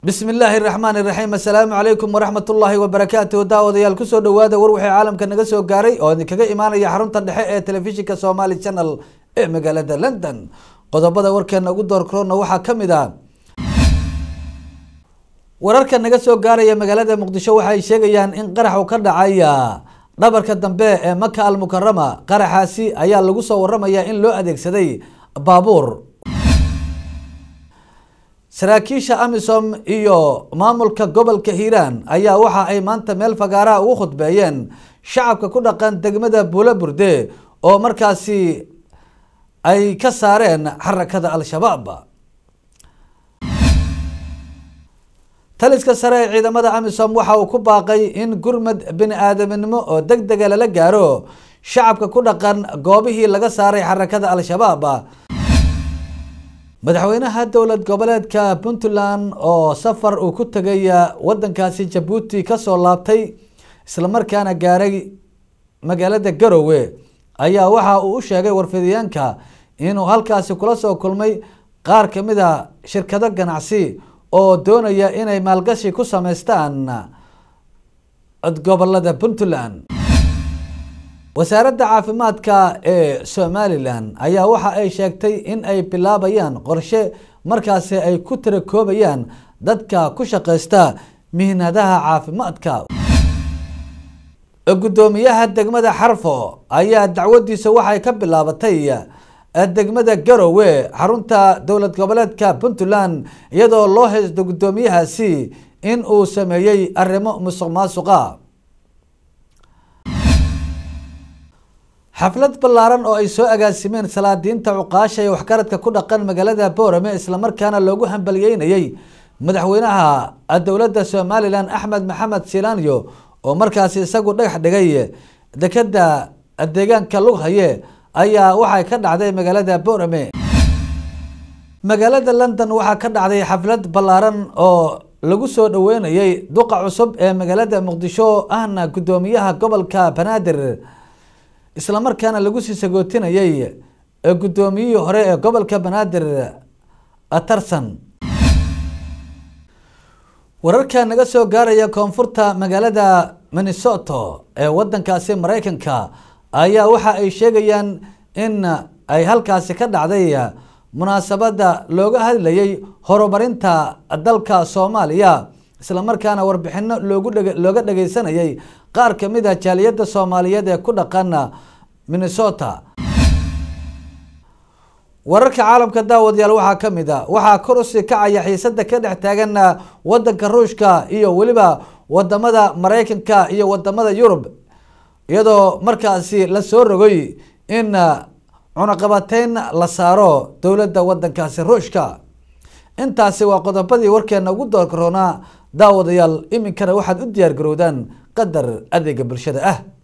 bismi illaahi raxmaan iraxiim assalaamu calaykum waraxmat ullaahi wabarakaatuh daawadayaal kusoo dhawaada war wixii caalamka naga soo gaaray oo idinkaga imaanaya xarunta dhexe ee telefishinka somali channel ee magaalada london qodobada warkeena ugu door korona waxaa kamid a wararka naga soo gaaraya magaalada muqdisho waxay sheegayaan in qaraxu ka dhacaya dhabarka dambe ee maka almukarama qaraxaasi ayaa lagu soo waramaya in loo adeegsaday baabuur saraakiisha amisom iyo maamulka gobolka hiiraan ayaa waxa ay maanta meel fagaaraha ugu khudbeeyeen shacabka ku dhaqan degmada buulo burde oo markaasi ay ka saareen xarakada al-shabaab taliska sare ee ciidamada amisom waxa uu ku baaqay in gurmad bini aadaminimo oo deg dega lala gaaro shacabka ku dhaqan goobihii laga saaray xarakada al-shabaab madaxweynaha dowlad goboleedka puntland oo safar uu ku tegay wadankaasi jabuuti kasoo laabtay islamarkaana gaaray magaalada garowe ayaa waxa uu u sheegay warfidiyeenka inuu halkaasi kula soo kulmay qaar kamid a shirkado ganacsi oo doonaya inay maalgashi ku sameystaan gobolada puntland wasaaradda caafimaadka ee somalilan ayaa waxa ay sheegtay in ay bilaabayaan qorshe markaasi ay ku tirakoobayaan dadka ku shaqeysta mihnadaha caafimaadka guddoomiyaha degmada xarfo ayaa dacwadiisa waxay ka bilaabatay degmada garowe xarunta dowlad goboleedka puntland iyadoo loo haysto guddoomiyahaasi in uu sameeyey arrimo musuq maasuqa xaflad ballaaran oo ay soo agaasimeen salaadiinta cuqaasha ee waxgaradka ku dhaqan magaalada boorame islamarkaana loogu hambaliyeynayay madaxweynaha dowladda somalilan axmed maxamed silanyo oo markaasi isagu dhagax dhigay dekeda deegaanka lughaye ayaa waxay ka dhacday magaalada boorame magaalada london waxaa ka dhacday xaflad ballaaran oo lagu soo dhaweynayay duqa cusub ee magaalada muqdisho ahna guddoomiyaha gobolka banaadir islamarkaana lagu sii sagootinayay guddoomiyihii hore ee gobolka banaadir tarsan wararka naga soo gaaraya koonfurta magaalada minnesoto ee wadankaasi mareykanka ayaa waxa ay sheegayaan in ay halkaasi ka dhacday munaasabada looga hadlayay horumarinta dalka soomaaliya islamarkaana warbixino loogu looga dhageysanayay qaar kamid a jaaliyada soomaaliyeed ee ku dhaqan minnesota wararka caalamka daawadayaal waxaa kamid a waxaa kor usii kacaya xiisada ka dhex taagan wadanka ruushka iyo weliba wadamada mareykanka iyo wadamada yurub iyadoo markaasi lasoo rogay in cunaqabateyn la saaro dowladda wadankaasi ruushka intaasi waa qodobadii warkeena ugu door karoonaa daawadayaal iminkana waxaad u diyaar garowdaan qadar adeega bulshada ah